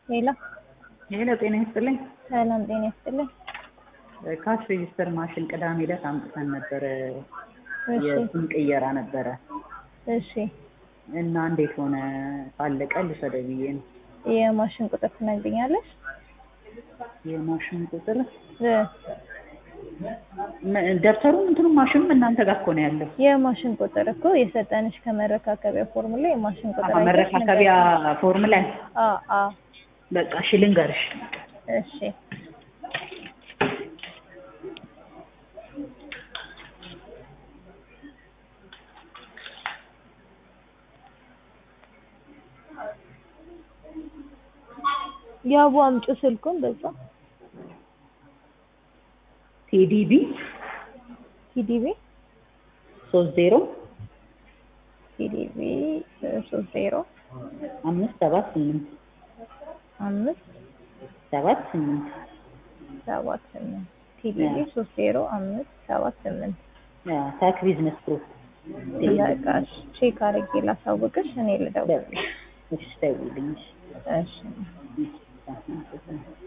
ሄሎ ሄሎ ጤና ይስጥልኝ። ሰላም ጤና ይስጥልኝ። ካሽ ሬጂስተር ማሽን ቅዳሜ ዕለት አምጥተን ነበረ። እሺ የስም ቅየራ ነበረ እሺ እና እንዴት ሆነ? ካለቀ ልውሰደው ብዬ ነው። የማሽን ቁጥር ትነግሪኛለሽ? የማሽን ቁጥር እ ም- ደብተሩም እንትኑም ማሽኑም እናንተ ጋር እኮ ነው ያለው። የማሽን ቁጥር እኮ የሰጠንሽ ከመረካከቢያ ፎርም ላይ የማሽን ቁጥር አሀ፣ አይተሽ መረካከቢያ ፎርም ላይ ንገሪኝ። አ አ በቃ እሺ ልንገርሽ። እሺ ያቡ አምጪ ስልኩን በዛ ቲዲቢ ቲዲቢ ሶስት ዜሮ ቲዲቢ ሶስት ዜሮ አምስት ሰባት ስምንት አምስት ሰባት ስምንት ሰባት ስምንት ቲዲቢ ሶስት ዜሮ አምስት ሰባት ስምንት ያ ታክ ቢዝነስ ፕሮ ጥያቄሽ ቼክ አድርጌ ላሳውቅሽ እኔ ልደውል እሺ ደውይልኝ። እሺ እሺ